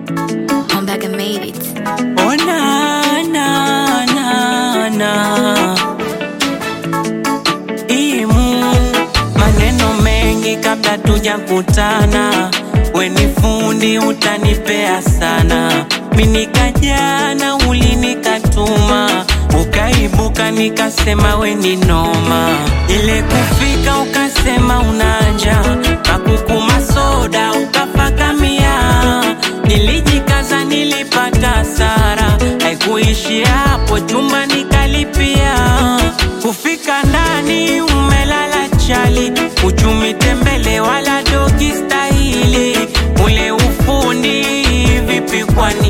I'm back and made it. Oh na na na na Imu maneno mengi kabla tujakutana, we ni fundi utanipea sana. Mimi nikajana ulinikatuma, ukaibuka nikasema we ni noma. Ile kufika ukasema unanja, kakukuma soda ukafakamia. Nilijikaza nilipata hasara, haikuishi hapo, chumba nikalipia. Kufika ndani umelala chali, uchumi tembele wala dogi stahili. Ule ufundi vipi kwani